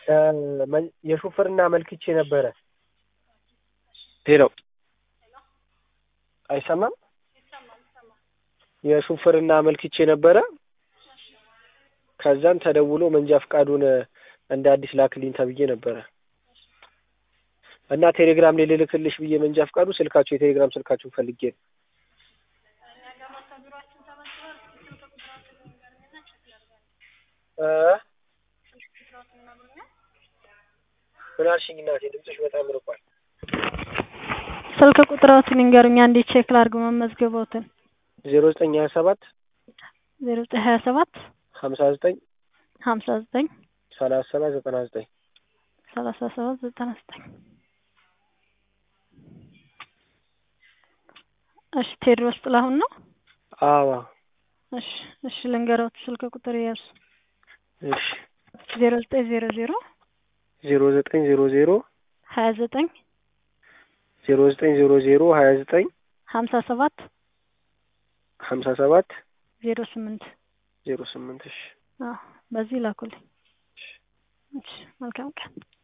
የሹፍርና አመልክቼ ነበረ። ሄሎ አይሰማም? የሹፍርና አመልክቼ ነበረ። ከዛን ተደውሎ መንጃ ፍቃዱን እንደ አዲስ ላክልኝ ተብዬ ነበረ እና ቴሌግራም ላይ ልልክልሽ ብዬ መንጃ ፍቃዱ ስልካችሁ የቴሌግራም ስልካችሁን ፈልጌ ነው። ምን አልሽኝ እናቴ? ድምፅሽ በጣም ርቋል። ስልክ ቁጥራዎትን ይንገሩኝ አንዴ ቼክ ላድርግ መመዝገቦትን። ዜሮ ዘጠኝ ሀያ ሰባት ዜሮ ዘጠኝ ሀያ ሰባት ሀምሳ ዘጠኝ ሀምሳ ዘጠኝ ሰላሳ ሰባት ዘጠና ዘጠኝ ሰላሳ ሰባት ዘጠና ዘጠኝ እሺ ቴዎድሮስ ጥላሁን ነው? አዋ እሺ እሺ ልንገሮት ስልክ ቁጥር ያዙ እሺ ዜሮ ዘጠኝ ዜሮ ዜሮ ዜሮ ዘጠኝ ዜሮ ዜሮ ሀያ ዘጠኝ ዜሮ ዘጠኝ ዜሮ ዜሮ ሀያ ዘጠኝ ሀምሳ ሰባት ሀምሳ ሰባት ዜሮ ስምንት ዜሮ ስምንት እሺ አዎ በዚህ ላኩልኝ። እሺ መልካም ቀን